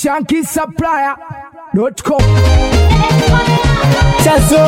shankisupplier.com. Chazo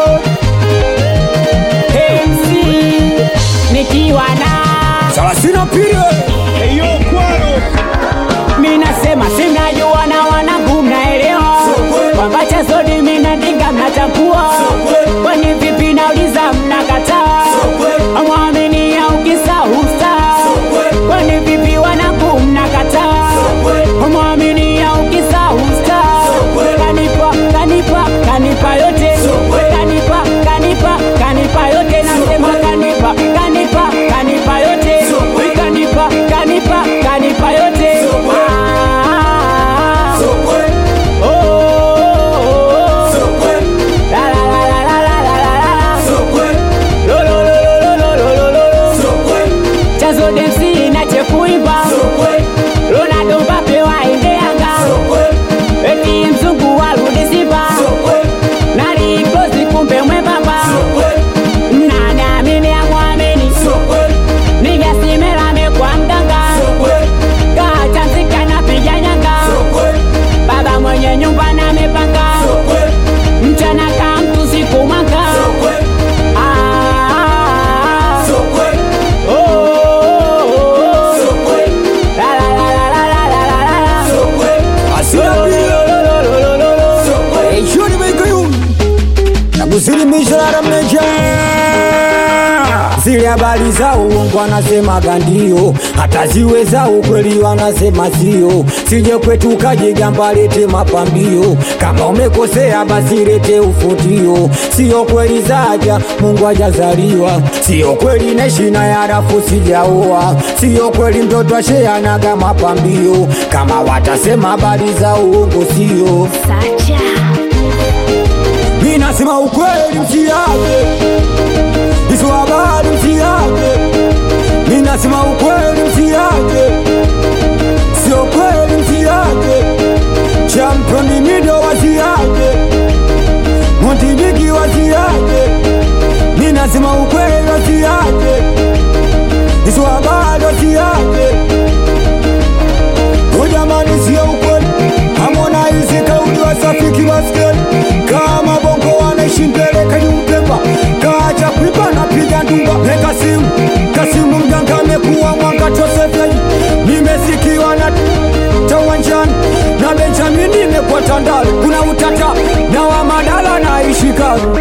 MC nikiwa na Salasina pili Eyo kwaro mi nasema simnajua na wanangu mnaelewa kwamba Chazodi mi nadinga mnachapua kwani vipi nauliza mnakataa amwamini au kisa usta kwani vipi wanangu mnakataa amwamini au kisa usta kanipa kanipa kanipa yote kanipa kanipa kanipa yote nasema kanipa kanipa kanipa yote kanipa kanipa kanipa yote Ah. Oh, oh, oh. La, la, la, la, la, la, la, la. Lo, lo, lo, lo, lo, lo, lo, lo. Chazo densi inache kuimba Ronaldo Mbappe waende Yanga eti mzungu warudi Simba nali close kumbe mwembamba nani amini amwamini nigasimela mekwa mganga kachanzika napiga nyanga baba mwenye nyumba na mepanga mchana ka mtu siku mwanga Ah, oh, oh, oh. La, la, la, la, la, la, la, la, la. Asina pili Eyo ni meiko yu Na kusilimisha la ramneja Zile habari za uongo wanasemaga ndio, hata ziwe za ukweli wanasema sio. Sije kwetu kajigamba lete mapambio, kama umekosea basi lete ufutio. Sio kweli zaja Mungu hajazaliwa, sio kweli neshina ya rafu sijaoa, sio kweli mtoto asheanaga mapambio. Kama watasema habari za uongo sio mi nasema ukweli msiage hizo habari msiage mi nasema ukweli msiage sio kweli msiage championi mido wasiage montibiki wasiage mi nasema ukweli wasiage hizo habari wasiage O jamani sio ukweli Hamona hizi kauli wasafiki baskeli Kama bongo wanaishi mbele kanyumpepa Kaacha kuiba na piga ndumba Neka simu Kasimu mganga amekuwa mwanga Joseph Nimesikiwa na tawanjani Na Benjamin nimekuwa Tandale Kuna utata na wa Madala naishi Karu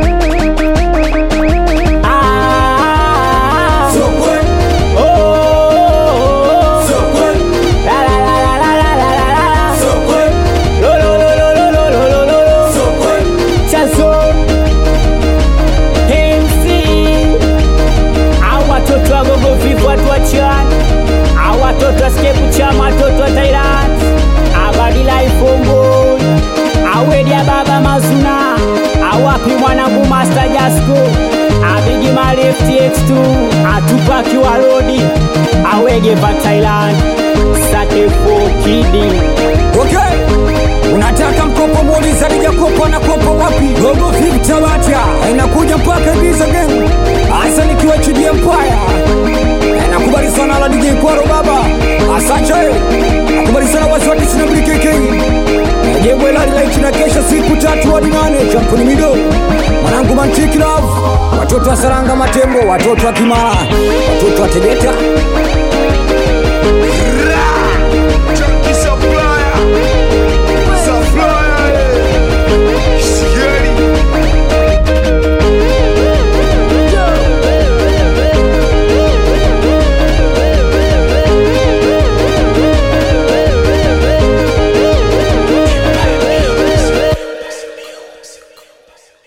Ah, Sio kweli oh, oh, oh. Sio kweli La, la, la, la, la, la, la, la, la. Sio kweli Lo, lo, lo, lo, lo, lo, lo, lo, lo. Sio kweli Chazo MC au watoto wa gogo vivu watu wa chani au watoto wa skepu chama watoto wa Thailand abadila ifombo awedia baba mazuna awapi mwanangu master jasko abigi mali ftx2 atupaki wa rodi awege va Thailand satefo kidi Okay. Unataka mkopo muuliza nijakopa na kopa wapi? Gogo Flip Tabata inakuja mpaka Ibiza Gang. Hasa nikiwa chini ya Empire. Nakubali sana la DJ Kwaro baba. Asante. Nakubali sana wasi wa Disney BKK. Najebwe la light na kesha siku tatu hadi nane champuni mido. Mwanangu Mantiki Love. Watoto wa Saranga Matembo, watoto wa Kimara, watoto wa Tegeta.